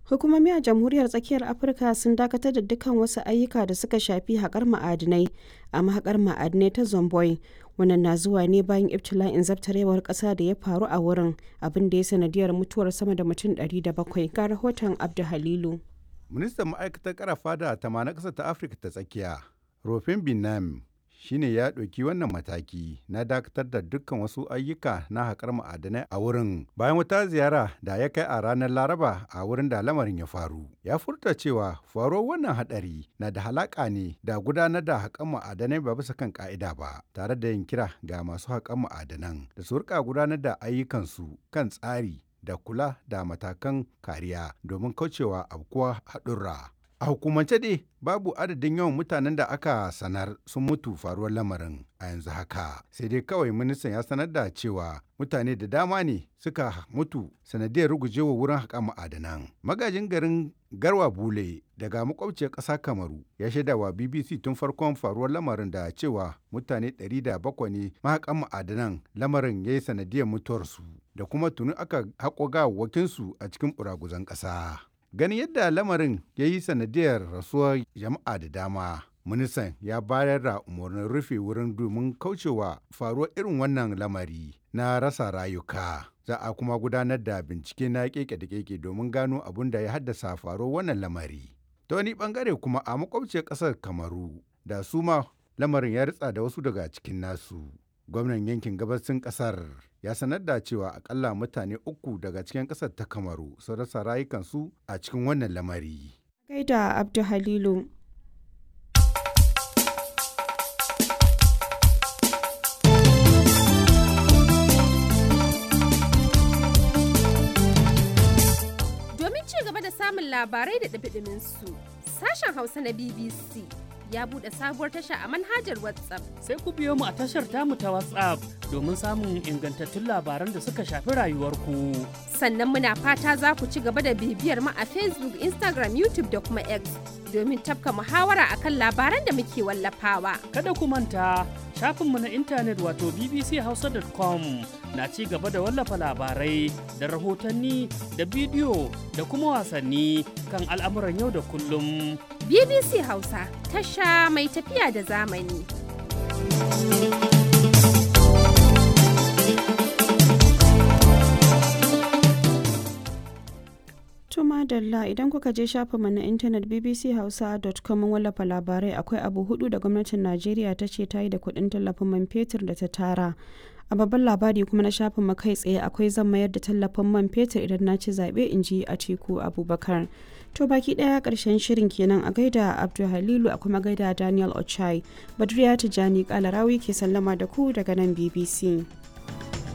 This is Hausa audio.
Hukumomi a Jamhuriyar Tsakiyar Afirka sun dakatar da dukkan wasu ayyuka da suka shafi haƙar ma'adinai a mahaƙar ma'adinai ta Zomboy. Wannan na zuwa ne bayan ibtila'in zabtarewar ƙasa da ya faru a wurin abin da ya sanadiyar mutuwar sama da mutum 700 ga rahoton Abdu Halilu. Ministan ma'aikatar karafa da tama na ƙasar ta Afirka ta tsakiya, Rofin Binam, shine ya ɗauki wannan mataki na dakatar da dukkan wasu ayyuka na haƙar ma'adanai a wurin bayan wata ziyara da ya kai a ranar laraba a wurin da lamarin ya faru ya furta cewa faruwar wannan haɗari na da halaƙa ne da gudanar da haƙar ma'adanai ba bisa kan ƙa'ida ba tare da yin kira ga masu haƙar ma'adanan da su rika gudanar da ayyukansu kan tsari da kula da matakan kariya domin kaucewa afkuwa haɗurra. A hukumance dai babu adadin yawan mutanen da aka sanar sun mutu faruwar lamarin a yanzu haka. Sai dai kawai ministan ya sanar da cewa mutane da dama ne suka mutu sanadiyar rugujewa wurin haƙa ma'adanan. Magajin garin Garwa Bule daga makwabciyar ƙasa Kamaru ya shaida wa BBC tun farkon faruwar lamarin da cewa mutane 700 ne mahaƙan ma'adanan lamarin ya yi sanadiyar mutuwarsu da kuma tuni aka haƙo gawawwakinsu a cikin ɓuraguzan ƙasa. ganin yadda lamarin ya yi sanadiyar rasuwar jama'a da dama ministan ya bayar da umarnin rufe wurin domin kaucewa faruwar irin wannan lamari na rasa rayuka za a kuma gudanar da bincike na keke da keke domin gano abin da ya haddasa faruwar wannan lamari ta wani bangare kuma a makwabciyar kasar kamaru da su ma lamarin ya ritsa da wasu daga cikin nasu gwamnan yankin gabasin kasar ya sanar da cewa akalla mutane uku daga cikin kasar ta kamaru sun rasa rayukansu a cikin wannan lamari. Gaida Abdu Halilu. Domin ci gaba da samun labarai da ɗabi su sashen Hausa na BBC ya buɗe sabuwar tasha a manhajar WhatsApp. Sai ku biyo mu a tashar tamu ta WhatsApp domin samun ingantattun labaran da suka shafi rayuwarku. Sannan muna fata za ku ci gaba da bibiyar mu a Facebook, Instagram, YouTube da kuma X domin tafka muhawara akan labaran da muke wallafawa. Kada ku manta shafinmu na intanet wato bbchausa.com na ci gaba da wallafa labarai da rahotanni da bidiyo da kuma wasanni kan al'amuran yau da kullum. BBC Hausa tasha mai tafiya da zamani. Tuma Dalla idan kuka je shafinmu na intanet bbchausa.com wallafa labarai akwai abu hudu da gwamnatin Najeriya ta ce ta yi da kuɗin tallafin man fetur da ta tara. A babban labari kuma na shafin kai tsaye akwai zan mayar da tallafin man fetur idan na ci zaɓe in ji Atiku Abubakar. To baki ɗaya ƙarshen shirin kenan a gaida Abdul Halilu a kuma gaida Daniel Ochai. Badriya Tijani Kalarawi ke sallama da ku daga nan BBC.